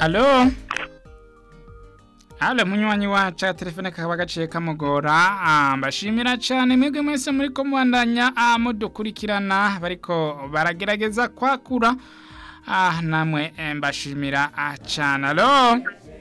Alo Alo munywanyi wacu telefone kakaba gaciye kamugora ah, mbashimira cyane mwebwe mwese muri ko mubandanya ah, mudukurikirana bariko baragerageza kwakura ah, namwe eh, mbashimira ah, cyane alo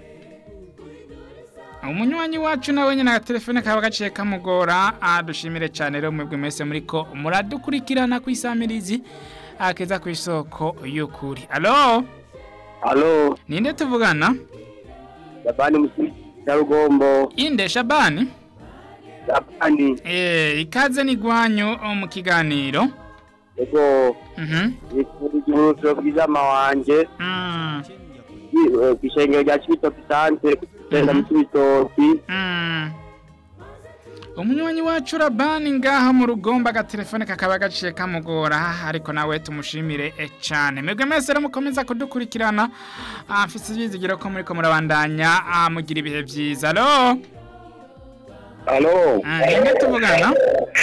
umunywanyi wacu nawe nyine telefone kaba gaciye kamugora ah, dushimire cyane rero mwebwe mwese muri ko muradukurikirana ku isamirizi akeza ku isoko y'ukuri alo Halo, ninde tuvugana Labani Musi Nyarugombo, inde shabani Labani, Eh, ikaze ni gwanyu oh, mu kiganiro. ego, Mhm. nifurije urusoro bw'izama wanje, Mm. kw'ishengero rya Cibitoki Santere, kugenda mu Cibitoki, Mm. Umunywanyi wacu Rabani ngaha mu rugomba agatelefone kakaba gaciye kamugora ariko nawe tumushimire e cyane. Mwebwe mwese rero mukomeza kudukurikirana. Ah, mfise ivyizigiro ko muri ko murabandanya ah, mugira ibihe vyiza. Alo. Halo, Ah, inde tuvugana?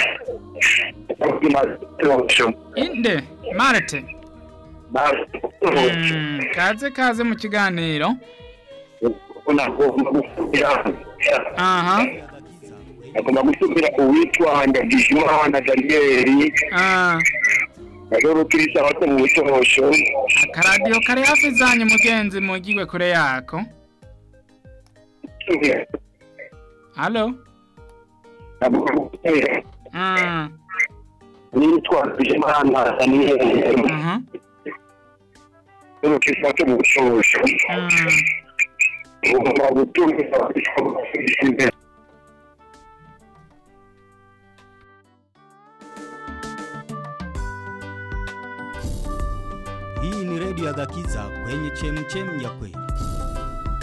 Inde Marte. Mm, kaze kaze mu kiganiro. Aha. agomba gusubira uwitwa Ndagijimana Danieli Ah. rero kirisa abato mu butosho akaradiyo kari hafi zanyu mugenzi mugiwe kure yako halo Mm, nitwa Ndagijimana Danieli mhm, rero kirisa abato mu butosho mm. ugomba gutumira imbere Hii ni redio ya Gakiza kwenye chemchem ya kweli.